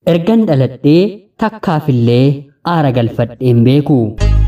ergan dhaladhee takkaafillee aara galfadheen beeku.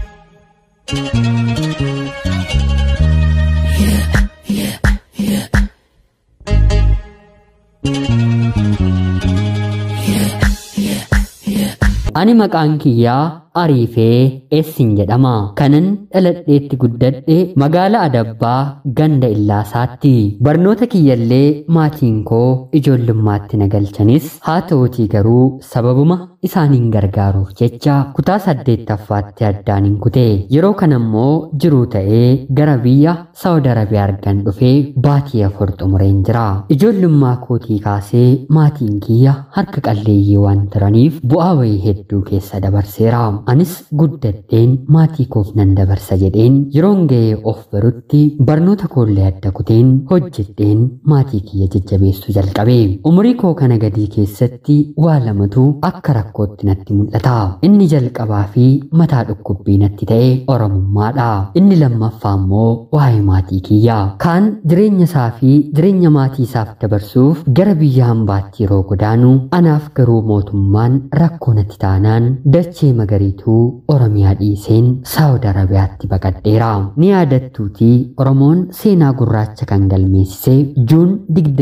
Ani maqaan kiyyaa Ariifee Eessin jedhama. Kanan dhaladheetti guddadhe magaalaa Adabbaa ganda Illaasaatti. Barnoota kiyyallee maatiin koo ijoollummaatti na galchanis haa ta'uutii garuu sababuma isaaniin gargaaruuf jecha kutaa saddeettaffaatti addaan hin kute. Yeroo kana immoo jiruu ta'ee gara biyya Saawud Arabiyaa argan dhufee baatii afur xumureen jira. Ijoollummaa kootii kaasee maatiin kiyya harka qalleeyyii waan turaniif bu'aa wayii hedduu keessa dabarseera. Anis guddadheen maatii koof nan dabarsa jedheen yeroon ga'ee of barutti barnoota koollee adda kuteen hojjedheen maatii kiyya jajjabeessuu jalqabe. Umurii koo kana gadii keessatti waa lamatu akka rakkootti natti mul'ata. Inni jalqabaa fi mataa dhukkubbii natti ta'e Oromummaadha. Inni lammaffaa immoo waa'ee maatii kiyya. Kaan jireenya isaa fi jireenya maatii isaaf dabarsuuf gara biyya hambaatti yeroo godaanu anaaf garuu mootummaan rakkoo natti taanaan dachee magariituu Oromiyaa dhiiseen Saawud Arabiyaatti baqadheera. Ni yaadattuutii Oromoon seenaa gurraacha kan galmeessise Juun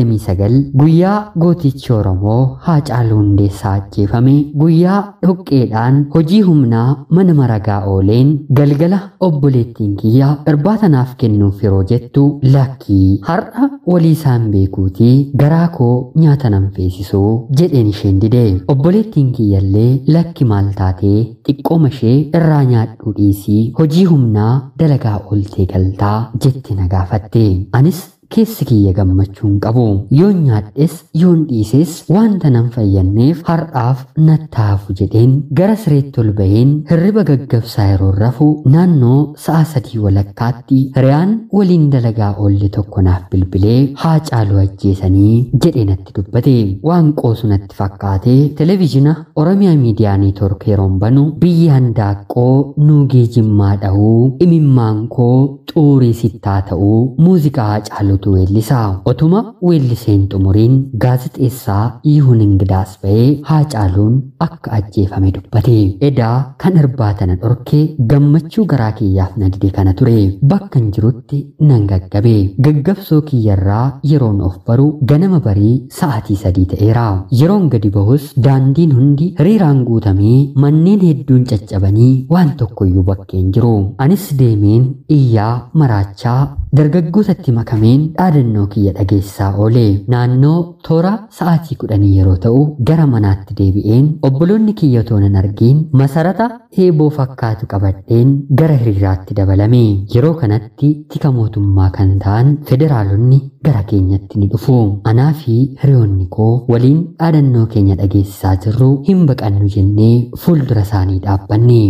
29 guyyaa gootichi Oromoo Haacaaluu Hundeessaa ajjeefame guyyaa dhoqqeedhaan hojii humnaa mana maragaa ooleen galgala obboleettiin kiyya irbaata naaf kennuuf yeroo jettu lakkii har'a walii isaan beekuutii garaa koo nyaata nan feesisuu jedheen isheen dide. Obboleettiin kiyyallee lakki maal taatee xiqqooma ishee irraa nyaadhuu dhiisii hojii humnaa dalagaa ooltee galtaa jette na gaafatte. Anis keessi kiyya gammachuu hin qabu yoon nyaadhes yoon dhiises wanta nan fayyadneef har'aaf nattaafu jedheen gara sireetti ol baheen hirriba gaggabsaa yeroo rafu naannoo sa'a sadii walakkaatti hiriyaan waliin dalagaa oolle tokko naaf bilbilee Haacaaluu ajjeesanii jedhee natti dubbate waan qoosu natti fakkaate televizhina oromiyaa miidiyaa neetwork yeroon banu biyyi handaaqqoo nuugee jimmaa dha'uu imimmaan koo xuurii sittaa ta'uu muuziqaa Haacaaluu guutuu weellisaa otuma weelliseen xumuriin gaazixeessaa yihuun ingidaas ba'ee haacaaluun akka ajjeefame dubbate edaa kan irbaata na dhorke gammachuu garaa kiyyaaf na dide kana ture bakkan jirutti nan gaggabe gaggabsoo kiyyarraa yeroon of baru ganama barii sa'aatii sadii ta'eera yeroon gadi bahus daandiin hundi hiriiraan guutamee manneen hedduun caccabanii waan tokkoyyuu bakkeen jiru anis deemeen iyyaa maraachaa dargaggootatti makameen dhaadannoo kiyya dhageessaa oole naannoo toora sa'aatii kudhanii yeroo ta'u gara manaatti deebi'een obboloonni kiyya otoo nan argiin masarata heeboo fakkaatu qabadheen gara hiriiraatti dabalame yeroo kanatti tika mootummaa kan ta'an federaalonni gara keenyatti ni dhufu anaa fi hiriyoonni koo waliin dhaadannoo keenya dhageessisaa jirru hin baqannu jennee fuuldura isaanii dhaabbanne.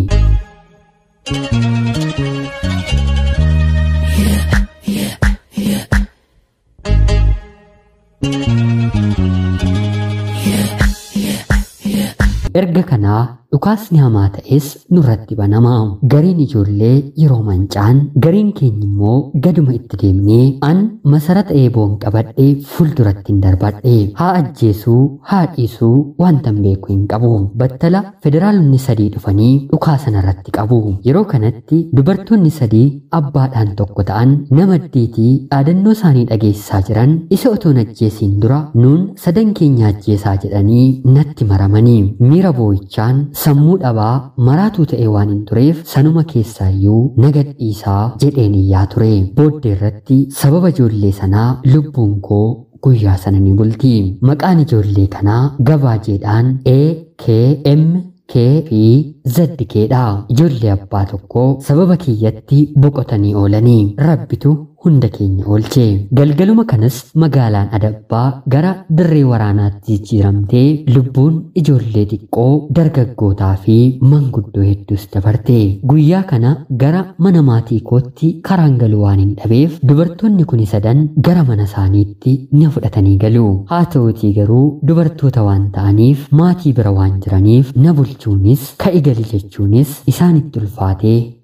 erga kanaa dhukaasni hamaa ta'es nurratti banama gariin ijoollee yeroo mancaan gariin keenya immoo gaduma itti deemnee an masarata eeboon qabadhee fuulduratti hin darbadhe haa ajjeesuu haa dhiisuu wantan beeku hin qabu battala federaalonni sadii dhufanii dhukaasa irratti qabu yeroo kanatti dubartoonni sadii abbaadhaan tokko ta'an nama diitii dhaadannoo isaanii dhageessisaa jiran isa otoon ajjeesiin dura nuun sadan keenya ajjeesaa jedhanii natti maramanii miira boo'ichaan sammuu dhabaa maraatuu ta'e waan hin tureef sanuma keessaayyuu nagadhiisaa jedheen iyyaa ture booddee irratti sababa ijoollee sanaa lubbuun koo guyyaa sana ni bulti maqaan ijoollee kanaa gabaajeedhaan e k m k fi zaddikeedha ijoollee abbaa tokkoo sababa kiyyatti boqotanii oolanii rabbitu hunda keenya oolche galgaluma kanas magaalaan adabbaa gara dirree waraanaatti jijjiiramtee lubbuun ijoollee xiqqoo dargaggootaa fi manguddoo hedduus dabarte guyyaa kana gara mana maatii kootti karaan galu waan hin dhabeef dubartoonni kuni sadan gara mana isaaniitti na fudhatanii galu haa ta'utii garuu dubartoota waan ta'aniif maatii bira waan jiraniif na bulchuunis ka'i gali jechuunis isaanitti ulfaatee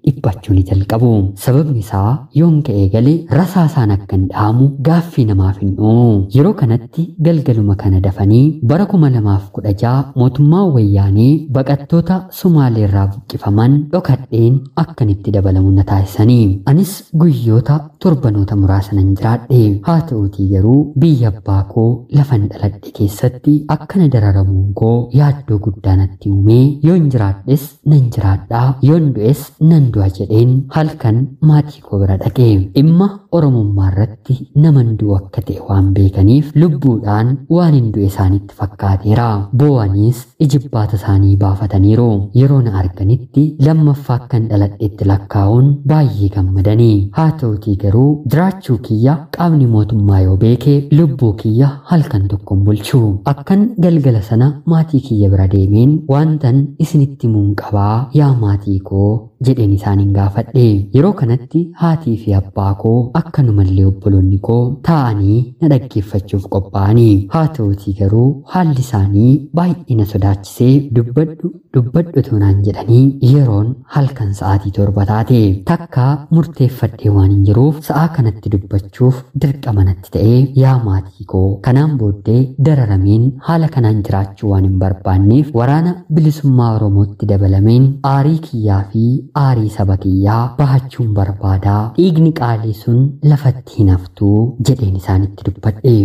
dhiphachuu ni jalqabu. Sababni isaa yoon ka'ee galee rasaasaan akka hin dhaamu gaaffii namaaf hin uumu. Yeroo kanatti galgaluma kana dafanii bara kuma lamaaf kudha ja'a mootummaan wayyaanee baqattoota Sumaaleerraa buqqifaman dhokadheen akkan itti dabalamu na taasisanii. Anis guyyoota torbanoota muraasa nan jiraadhe. Haa ta'uutii garuu biyya abbaa koo lafan dhaladhe keessatti akkana dararamuun koo yaaddoo guddaa natti uumee yoon jiraadhes nan jiraadhaa yoon du'es nan du'a jedheen halkan maatii koo bira dhaqe. Dhimma Oromummaa irratti naman du'u akka ta'e waan beekaniif lubbuudhaan waan hin du'e isaanitti fakkaateera. Boo'aniis ijibbaata isaanii baafataniiru. Yeroo na arganitti lammaffaa akkan dhaladhetti lakkaa'uun baay'ee gammadanii. Haa ta'utii garuu jiraachuu kiyya qaamni mootummaa yoo beeke lubbuu kiyya halkan tokkon bulchu. Akkan galgala sana maatii kiyya bira deemeen waantan isinitti himuun qabaa yaa maatii koo jedheen isaaniin gaafadhe. Yeroo kanatti haatii fi abbaa koo akkanumallee obboloonni koo taa'anii na dhaggeeffachuuf qophaa'anii. Haa ta'utii garuu haalli isaanii baay'ee na sodaachisee dubbadhu dubbadhu toonaan jedhanii yeroon halkan sa'aatii torba taate takka murteeffadhee waan hin jiruuf sa'aa kanatti dubbachuuf dirqama natti ta'ee yaa maatii koo kanaan booddee dararameen haala kanaan jiraachuu waan hin barbaanneef waraana bilisummaa Oromootti dabalameen aarii kiyyaa fi aarii saba kiyyaa bahachuun barbaadaa dhiigni qaalii sun lafatti hin haftuu jedheen isaanitti dubbadhe.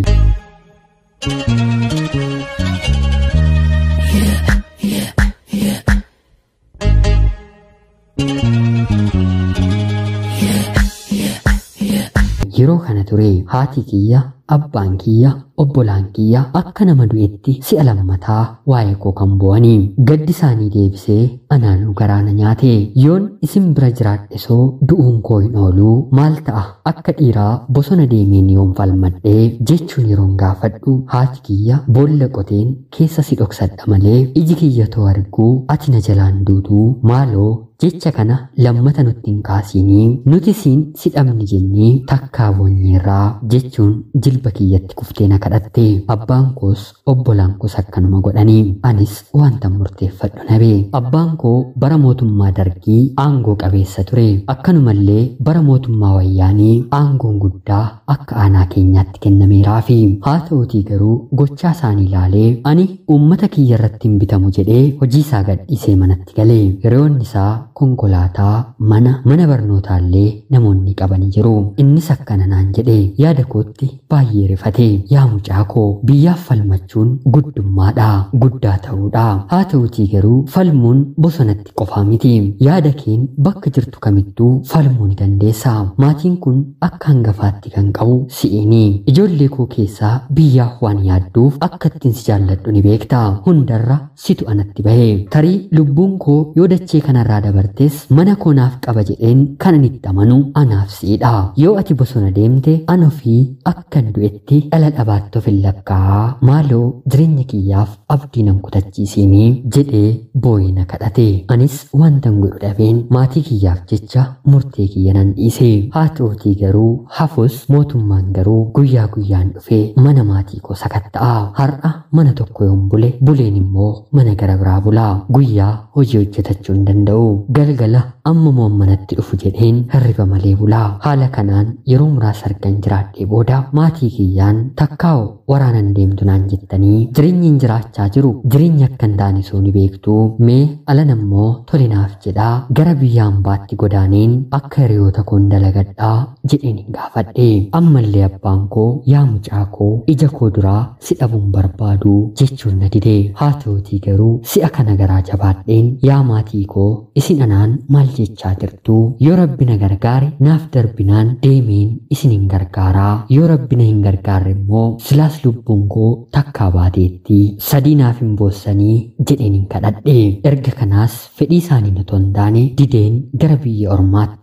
Yeroo kana ture haati kiyya abbaan kiyya obbolaan kiyya akka nama du'etti si'a lammataa waa'ee koo kan bu'anii gaddi isaanii deebisee anaanuu garaana nyaate yoon isin bira jiraadhe soo du'uun koo hin ooluu maal ta'a akka dhiiraa bosona deemeen yoon falmadhee jechuun yeroon gaafadhu haati kiyya boolla qoteen keessa si dhoksadha malee iji kiyya too arguu ati na jalaan duutuu maaloo jecha kana lammata nutti hin kaasinii nuti siin si dhabni jennee takkaa boonyeerraa jechuun jilba kiyyatti kuftee na kadhatte abbaan koos obbolaan koos akkanuma godhanii anis wanta murteeffadhu nabe abbaan koo bara mootummaa dargii aangoo qabeessa ture akkanumallee bara mootummaa wayyaanii aangoon guddaa akka aanaa keenyaatti kennameeraa fi haa ta'utii garuu gochaa isaanii ilaalee ani uummata kiyya irratti hin bitamu jedhee hojii isaa gadhiisee manatti galee hiriyoonni isaa konkolaataa mana mana barnootaallee namoonni qabanii jiru innis akkana naan jedhe yaada kootti baay'ee rifate yaa mucaa koo biyyaaf falmachuun guddummaadha guddaa ta'uudha haa ta'utii garuu falmuun bosonatti qofaa miti yaada keen bakka jirtu kamittuu falmuu ni dandeessa maatiin kun akka hangafaatti kan qabu si'iini ijoollee koo keessaa biyyaaf waan yaadduuf akka ittiin si jaalladhu ni beekta hundarra situ anatti bahe tarii lubbuun koo yoo dachee kanarraa dabartes mana koo naaf qaba jedheen kanan itti amanu anaaf siidha yoo ati bosona deemte an ofii akkan du'etti dhala dhabaatti of hin lakkaa maaloo jireenya kiyyaaf abdii nan kutachiisinii jedhee boo'ina kadhate anis wantan godhu dhabeen maatii kiyyaaf jecha murtee kiyya nan dhiise haa ta'utii garuu hafus mootummaan garuu guyyaa guyyaan dhufee mana maatii koo sakatta'a har'a mana tokko yoon bule buleen immoo mana gara biraa bula guyyaa hojii hojjetachuu hin danda'u galgala amma moon manatti dhufu jedheen hirriba malee bulaa haala kanaan yeroo muraasa argan jiraadhee booda maatii kiyyaan takkaa'u waraanan deemtu naan jettanii jireenyi hin jiraachaa jiru jireenya akka hin taane soo ni beektu mee alan ammoo tolinaaf jedhaa gara biyya hambaatti godaaneen akka hiriyoota koon dalagadhaa jedheen hin gaafadhe ammallee abbaan koo yaa mucaa koo ija koo duraa si dhabuun barbaadu jechuun na dide haa ta'utii garuu si'a kana garaa jabaadheen yaa maatii koo isin anaan maal jechaa jirtu yoo rabbi na gargaare naaf darbinaan deemeen isin hin gargaaraa yoo rabbi na hin gargaarre immoo silaas lubbuun koo takkaa baateetti sadii naaf hin boossanii jedheen hin kadhadhe erga kanaas fedhii isaanii otoo hin taane dideen gara biyya ormaatti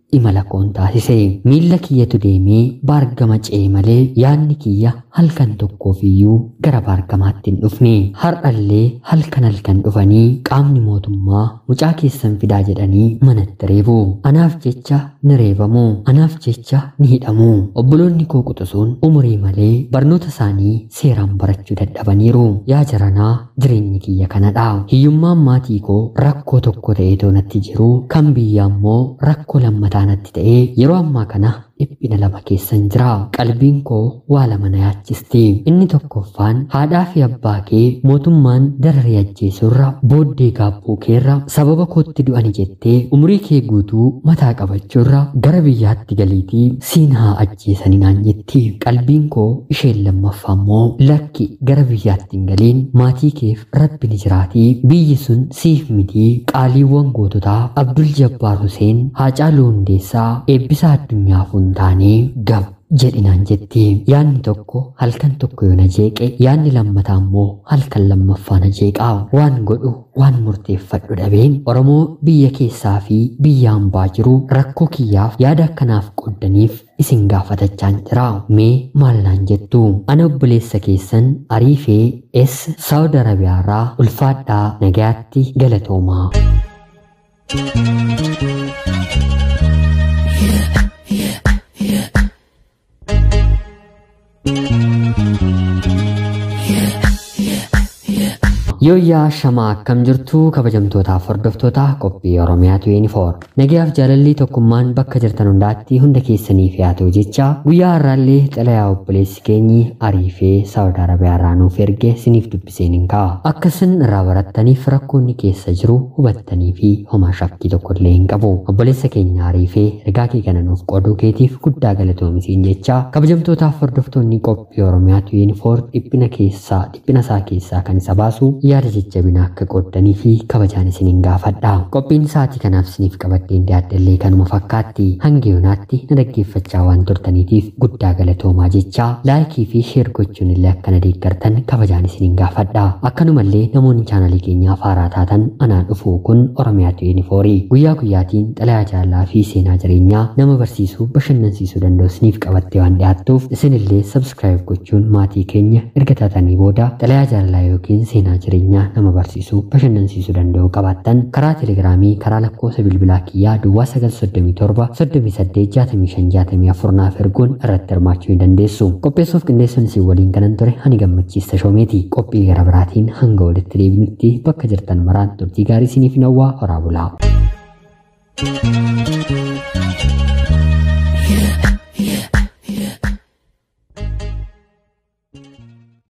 imala koon taasise miilla kiyyatu deemee baargama ce'e malee yaadni kiyya halkan tokkoof iyyuu gara baargamaatti hin dhufne har'allee halkan halkan dhufanii qaamni mootummaa mucaa keessan fidaa jedhanii manatti reebu anaaf jecha ni reebamu anaaf jecha ni hidhamu obboloonni koo quxisuun umurii malee barnoota isaanii seeraan barachuu dadhabaniiru yaa jaranaa jireenyi kiyya kanadha hiyyummaan maatii koo rakkoo tokko ta'eetoo natti jiru kan biyyaa immoo rakkoo lammataa natti ta'ee yeroo ammaa kana dhiphina lama keessan jira qalbiin koo waa lama na yaachisti inni tokkoffaan haadhaa fi abbaa kee mootummaan dararee ajjeesurra booddee gaabbuu keerra sababa kootti du'ani jettee umurii kee guutuu mataa qabachuurra gara biyyaatti galiitii siin haa ajjeesanii naan jetti qalbiin koo isheen lammaffaa immoo lakki gara biyyaatti hin galiin maatii keef rabbi ni jiraatii biyyi sun siif mitii qaaliiwwan goototaa abdul jabbaar huseen haacaaluu hundeessaa eebbisaa addunyaaf hin taane gab jedhinaan jetti yaanni tokko halkan tokko yoo na jeeqe yaanni lammataa immoo halkan lammaffaa na jeeqaa waan godhu waan murteeffadhu dhabeen oromoo biyya keessaa fi biyya hambaa jiru rakkoo kiyyaaf yaada akkanaaf qoddaniif isin gaafatachaan jira mee maal naan jettu ana obboleessa keessan ariifee es saawud arabiyaarraa ulfaadhaa nagayaatti galatoomaa. Yooyyaa shamaa akkam jirtu kabajamtootaaf hordoftoota qophii Oromiyaatu yuunifoor. Nagayaaf jaalallii tokkummaan bakka jirtan hundaatti hunda keessaniif yaa ta'u jecha guyyaa har'aallee xalayaa obboleessi keenyi ariifee Saawud Arabiyaarraa nuuf erge siniif dubbiseen hin ka'a. Akka isin irraa barattaniif rakkoonni keessa jiru hubattanii fi homaa shakkii tokkollee hin qabu. Obboleessa keenya ariifee ergaa kee kana nuuf qooduu keetiif guddaa galatoomisiin jecha kabajamtootaaf hordoftoonni qophii Oromiyaatu yuunifoor dhiphina keessaa dhiphina isaa keessaa kan isa baasu yaada jajjabinaa akka qooddanii fi kabajaan isiniin gaafadha. Qophiin sa'aatii kanaaf isiniif qabaddeen dhiyaadhallee kanuma fakkaatti hanga yoonaatti na dhaggeeffachaa waan turtaniitiif guddaa galatoomaa jecha laayikii fi sheer gochuun illee akka na deeggartan kabajaan isiniin gaafadha. Akkanumallee namoonni chaanalii keenyaaf haaraa taatan anaan dhufu kun Oromiyaatu yuunifoorii guyyaa guyyaatiin xalayaa jaalalaa fi seenaa jireenyaa nama barsiisuu bashannansiisuu danda'u isiniif qabattee waan dhiyaattuuf isinillee sabskiraayib gochuun maatii keenya erga taatanii booda xalayaa jaalalaa yookiin seenaa jireenyaa jireenyaa nama barsiisuu bashannansiisuu danda'u qabaattan karaa telegiraamii karaa lakkoofsa bilbilaa kiyyaa duwwaa 937 38 65 64 naaf erguun irratti hirmaachuu ni dandeessu qopheessuuf qindeessuun isin waliin kanan ture ani gammachiista shoomeeti qophii gara biraatiin hanga walitti deebinutti bakka jirtan maraan turtii gaarii isiniif hawwaa horaa bulaa. thank you